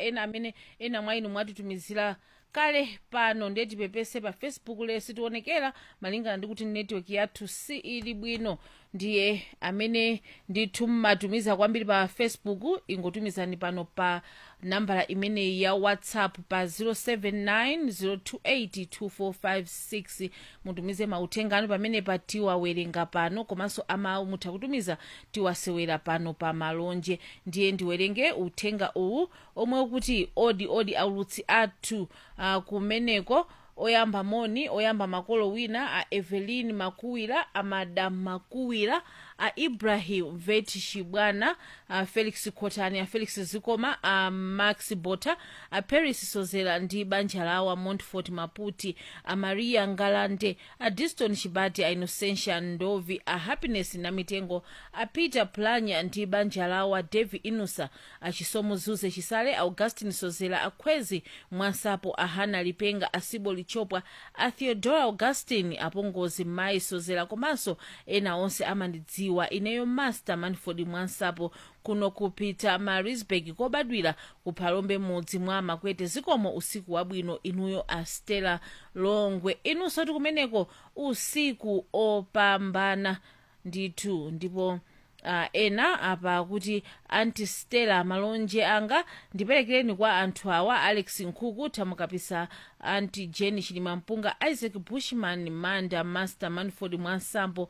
ena amene ena mwa inu mwatitumizira kale pano ndiye tipepese pa facebook lesi tionekera malingana ndi kuti network yathu si ili bwino ndiye amene ndithu mmatumiza kwambiri pa facebook ingotumizani pano pa nambala imeneyi ya whatsapp pa 079 mutumize mauthenga anu pamene pa tiwawerenga pano komanso amawu mutha kutumiza tiwasewera pano pa malonje ndiye ndiwerenge uthenga uwu omwe ukuti odi odi aulutsi athu uh, kumeneko oyamba moni oyamba makolo wina a evelyn makuwira a madam makuwira a ibrahim vet shibwana a felix khotani a felix zikoma a max bota a paris sozera ndi banja lawo a montfort maputi a maria ngalande a diston chibati a innocentia ndovi a happiness na mitengo a peter planya ndi banja lawo a devi inusa a chisomo zuze chisale a augustin sozera a khwezi mwansapo a hana lipenga a sibo lichopwa a theodora augustin apongozi mayi sozera komanso ena onse amandidziwa ineyo master manford mwansapo kuno kupita marisburg kobadwira kuphalombe mudzi mwa makwete zikomo usiku wabwino inuyo a stella longwe inunso tikumeneko usiku opambana ndithu ndipo uh, ena apa kuti anti stella malonje anga ndiperekereni kwa anthu awa alex nkhuku thamukapisa anti jeni chilimampunga isaac bushman manda master manford mwansampo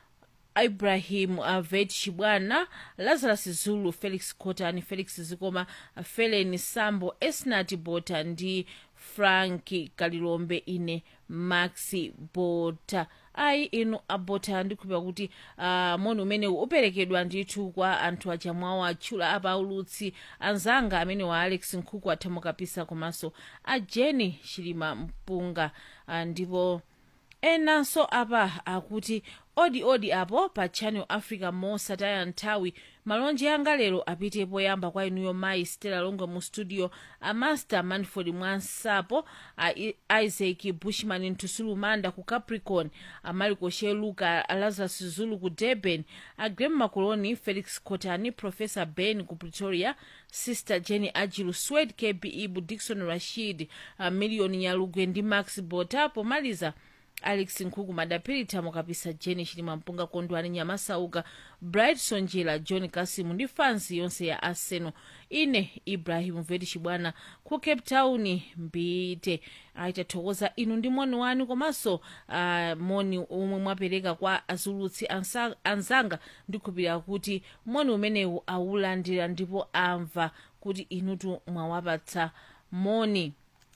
ibrahim avet chibwana lazarus zulu felix cotani felix zikoma felen sambo esnat bota ndi franki kalilombe ine maxi bota ayi inu abota ndikhulupira kuti uh, moni umenewu uperekedwa ndithu kwa anthu achamwawo atchula apa ulutsi anzanga amene wa alex nkhuku athamukapisa komanso a jeni chilima mpunga uh, ndipo enanso apa akuti odi odi apo pa channel africa mosataya nthawi malonje anga lero apite poyamba kwa inuyo mayi stella longwe mu studio a master manford mwansapo a I- isaac bushman ntusulu manda ku capricorn a mariko sheluka a lazarus zulu ku durban a grem macoloni felix cotani professor ben ku pretoria sister jenny ajilu swed kb ibu dikson rashid a million nyalugwe ndi max bota pomaliza alex nkhuku madapiri thamukapisa jeni chilimwa mpunga kondwani nyamasauka bright sonjera john kasimu ndi fansi yonse ya arsenal ine ibrahim veti chibwana ku cape town mbite aitathokoza inu ndi moni wanu komanso uh, moni omwe mwapereka kwa azulutsi ansa- anzanga ndikhulupirira kuti moni umenewu awulandira ndipo amva kuti inutu mwawapatsa moni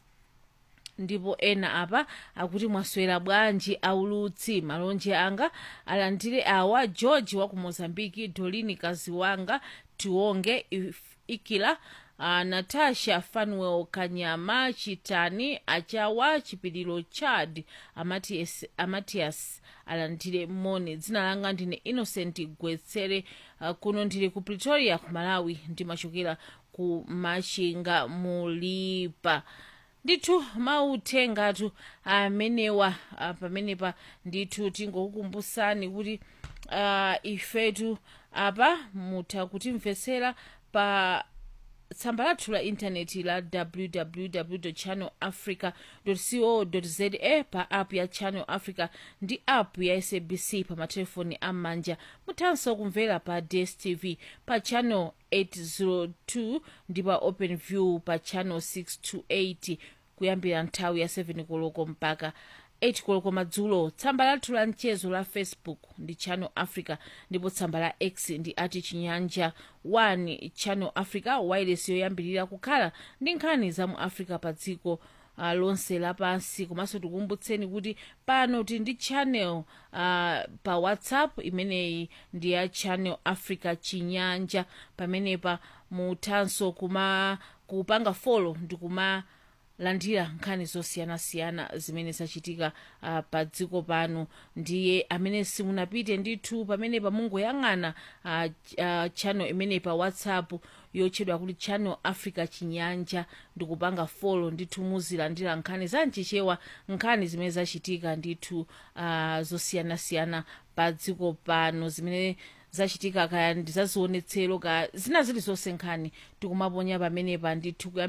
ndipo ena apa akuti mwaswera bwanji aulutsi malonje anga alandire awa george wa ku mozambiki dolini kazi wanga tionge If- ikila uh, natasha fanuel kanyama chitani achawa chipiliro chad amatias, amatias alandire moni dzina langa ndine innocent gwetsere uh, kuno ndili ku pretoria ku malawi ndimachokera ku machinga mulipa ndithu mauthengatu amenewa ah, pamenepa ndithu tingokukumbusani kuti uh, ifetu apa mutha kutimvetsera pa tsamba lathu la intaneti la www channel africa co za pa app ya channel africa ndi app ya sabc pa matelefoni am'manja muthanso kumvera pa dstv pa channel 802 ndi pa open view pa channel 628 kuyambira nthawi ya 7 koloko mpaka 8 koloko madzulo tsamba lathu la mchezo la facebook ndi channel africa ndipo tsamba la x ndi ati chinyanja 1 channel africa wireless yoyambirira kukhala ndi nkhani za mu africa pa dziko uh, lonse lapansi komanso tikukumbutseni kuti pano tili ndi channel uh, pa whatsapp imeneyi ndi ya channel africa chinyanja pamenepa muthanso kuma kupanga folo ndi kuma landira nkhani zosiyanasiyana zimene zachitika uh, pa dziko pano ndiye amene simunapite ndithu pamene pamungoyang'ana uh, uh, channel imene pa whatsapp yotchedwa kuti channel africa chinyanja ndikupanga folo ndithu muzilandira nkhani zamchichewa nkhani zimene zachitika ndithu uh, zosiyanasiyana pa dziko pano zimene zachitika kaya ndi zazionetsero ka zina zilizonse nkhani tikumaponya pamenepa ndithu